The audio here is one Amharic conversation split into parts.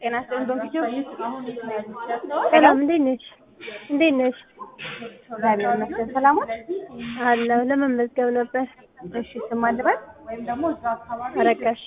ጤና ይስጥልኝ ዶንኪቲዮ ሰላም እንዴት ነሽ? እንዴት ነሽ? እግዚአብሔር ይመስገን ሰላሞች አለሁ ለመመዝገብ ነበር። እሺ ስም አልበል አረጋሽ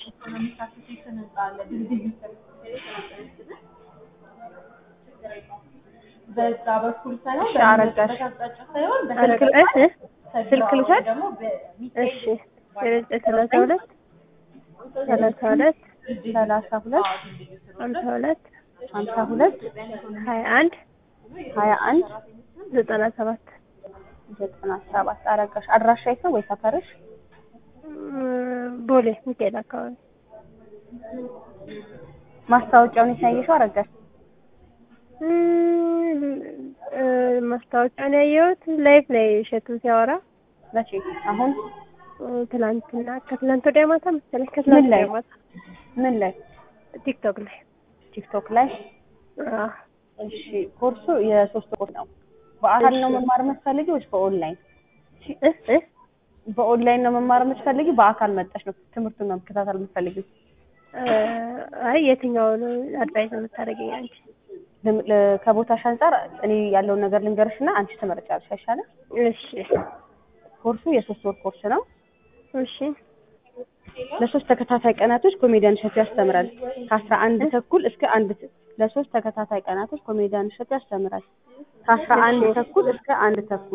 በዛ በኩል ሳይሆን እሺ አረጋሽ በአቅጣጫ ሳይሆን ስልክ አረጋ- እ? ስልክ ልውሰድ ደግሞ እሺ ዘጠኝ ሰላሳ ሁለት ሰላሳ ሁለት ሰላሳ ሁለት ሀምሳ ሁለት ሀምሳ ሁለት ሀያ አንድ ሀያ አንድ ዘጠና ሰባት ዘጠና ሰባት አረጋሽ አድራሻ የት ነው ወይ ሰፈርሽ እም፣ ቦሌ ሚካኤል አካባቢ ማስታወቂያውን የታየሽው አረጋሽ እም፣ እ፣ ማስታወቂያን ያየሁት ላይፍ ላይ እሸቱ ሲያወራ መቼ አሁን እ፣ ትላንትና ከትላንት ወዲያ ማታ መሰለኝ ምን ከትላንት ላይ ወዲያ ማታ ምን ላይ ቲክቶክ ላይ ቲክቶክ ላይ አዎ። እሺ ኮርሱ የሶስት ኮርስ ነው በአካል ነው መማር የምትፈልጊ ወይስ በኦንላይን እ እ በኦንላይን ነው መማር የምትፈልጊ በአካል መጠሽ ነው ትምህርቱን ነው መከታተል የምትፈልጊው እ፣ አይ የትኛውን አድቫይስ የምታደርገኝ አንቺ? ለም- ለ- ከቦታሽ አንጻር እኔ ያለውን ነገር ልንገርሽ እና አንቺ ትመርጫለሽ አይሻልም እሺ ኮርሱ የሶስት ወር ኮርስ ነው እሺ ለሶስት ተከታታይ ቀናቶች ኮሜዲያን እሸቱ ያስተምራል ከአስራ አንድ ተኩል እስከ አንድ ተ- ለሶስት ተከታታይ ቀናቶች ኮሜዲያን እሸቱ ያስተምራል ከአስራ አንድ ተኩል እስከ አንድ ተኩል